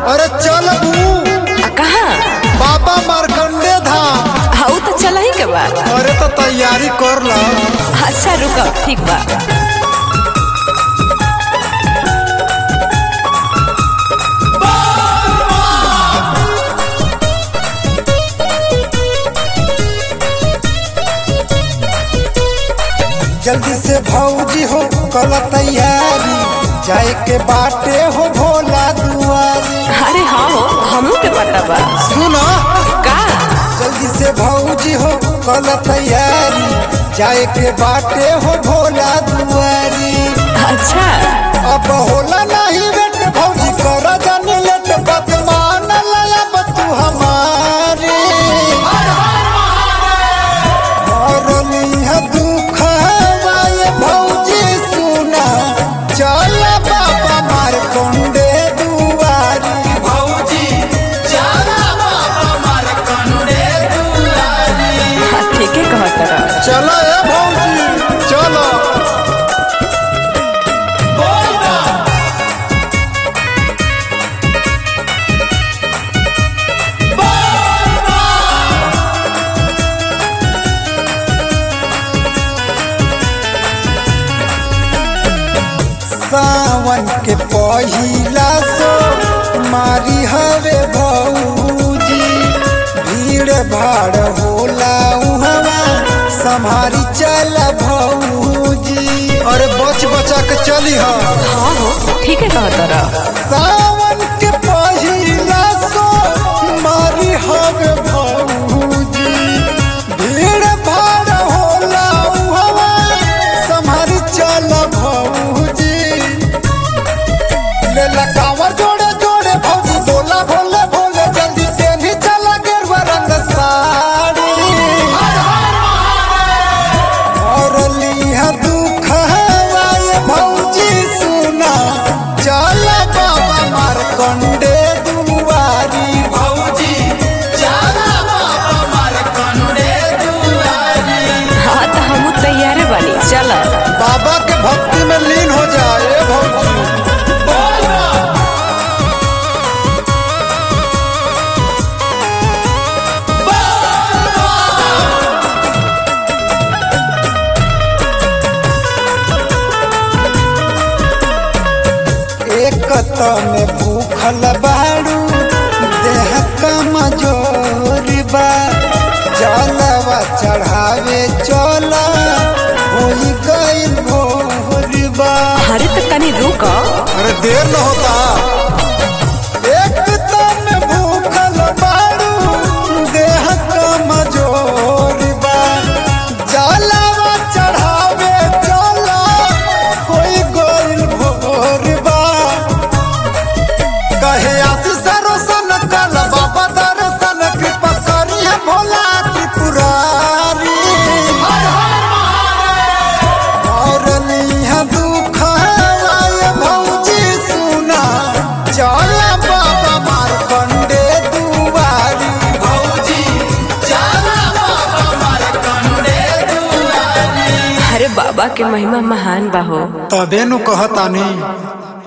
अरे चल बू आ कहाँ बाबा मारकंडे धाम हाँ तो चला ही के बा अरे तो तैयारी कर ला अच्छा रुको ठीक बा जल्दी से भौजी हो कल तैयारी जाए के बाटे हो भोला दुआरी अरे हाँ हो हमू के पता बा सुनो का जल्दी से भौजी हो कल तैयारी जाए के बाटे हो भोला दुआरी अच्छा अब होला नहीं बेट भौजी कर जानी लेट बात मान ललब तू हमारी मरली है दुख हवाए भौजी सुना चल बाबा मार कंडे दुआरी भौजी चल बाबा मार कंडे दुआरी हाँ ठीक है कहत रहा चलो ए भौजी चलो सावन के पहिला सो मारी हवे भौजी भीड़ भाड़ होला उहवा संभारी चल भौजी अरे बच बचा के चली हा हाँ हो ठीक है कहत रहा सावन के पहिला सो मारी हवे भौजी भीड़ भाड़ होला उहवा संभारी चल भौजी ले लगावर जोड़े जोड़े भौजी बोला भोले भोले जल्दी तेनी चला गेरुआ रंग साड़ी और लिया दुख हवाए भौजी सुना चल बाबा मार कंडे दुआरी भौजी चल बाबा मार कंडे दुआरी हाँ तो हमू तैयार बानी चल बाबा के भक्ति में लीन हो जाए भौजी एक में भूखल बाड़ू देह कमजोरी बा जलवा चढ़ावे चल होई गइल भोरी बा अरे तो तनी रुक अरे देर न होता एक में भूखल बाड़ू देह कमजोरी बा जलवा चढ़ावे चल होई गइल भोरी बा कहे आशीष रोशन कल बाबा दर्शन कृपा करी है भोला त्रिपुरारी और लिया दुख हवाए भौजी सुना चल बाबा मार कंडे दुआरी भौजी चल बाबा मार कंडे दुआरी अरे बाबा के महिमा महान बा हो तबे नु कहतानी